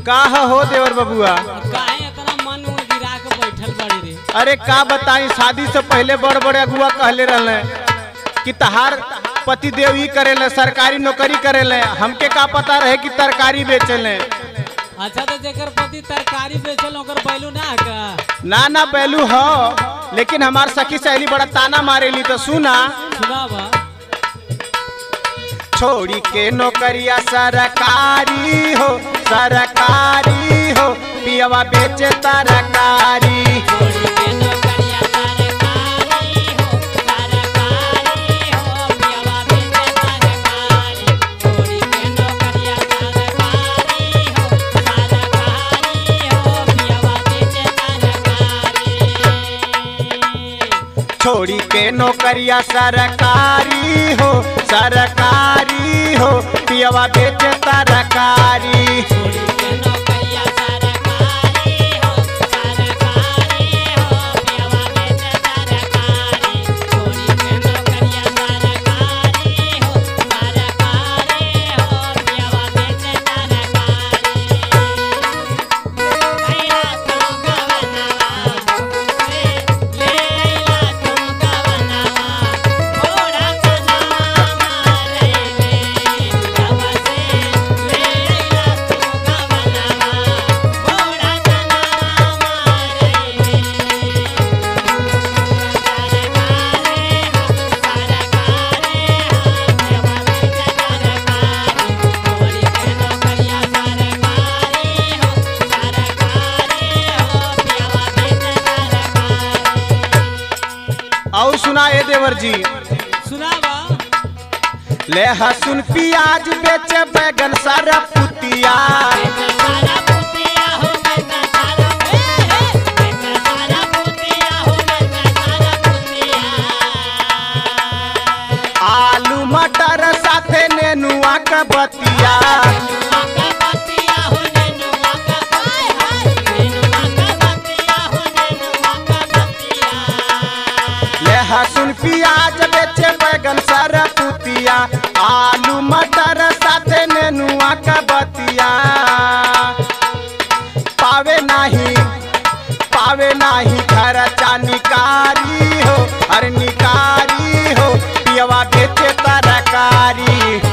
का हो देवर बबुआ काहे इतना मन उन गिरा के बैठल बड़ी रे अरे का बताई शादी से पहले बड़ बड़े अगुआ कहले रहले कि तहार पति देव ही करेले सरकारी नौकरी करेले हमके का पता रहे कि तरकारी बेचेले अच्छा तो जेकर पति तरकारी बेचल ओकर बैलू ना का ना ना पहलू हो लेकिन हमार सखी सहेली बड़ा ताना मारेली तो सुना सुनावा छोड़ी के नौकरिया सरकारी हो सरकारी हो पियवा बेचे तरकारी छोड़ी के नौकरिया सरकारी हो सरकारी हो पियवा बेचे तरकारी और सुना ए देवर जी सुनावा ले हसुन प्याज बेचे बैगन सारा पुतिया आलू मटर साथे नेनुआ का बतिया ले हसुन प्याज बेचे बैगन सारा पुतिया आलू मटर साथे नेनुआ का बतिया पावे नहीं पावे नहीं खर्चा निकारी हो अरे निकारी हो पियवा बेचे तरकारी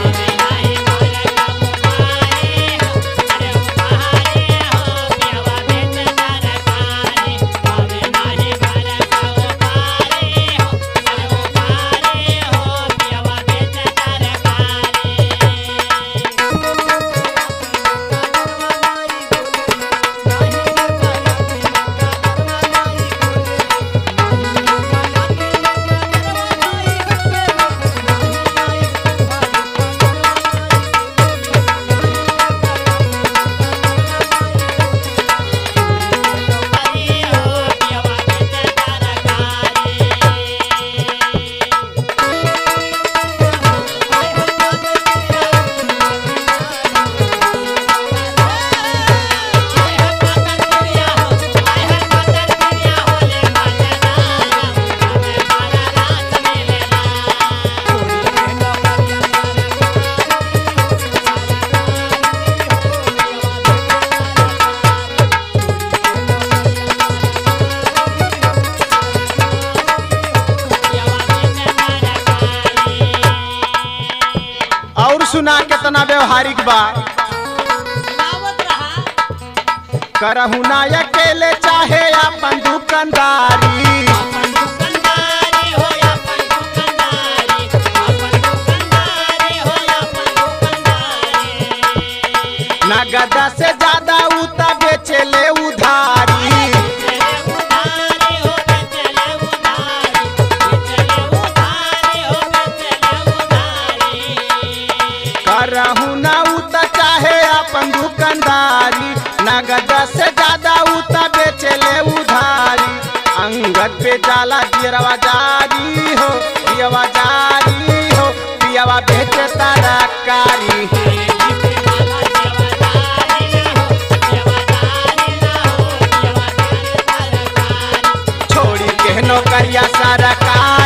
और सुना कितना व्यवहारिक बा करहु ना अकेले चाहे अपन दुकानदारी नगद से ज्यादा उता बेचे ले उधारी करहु ना उता चाहे अपन दुकानदारी नगद से ज्यादा उता बेचे ले उधारी अंगद पे जाला दियरवा जारी हो दियवा जारी हो पियवा बेचे तरकारी छोड़ी के नौकरिया सरकार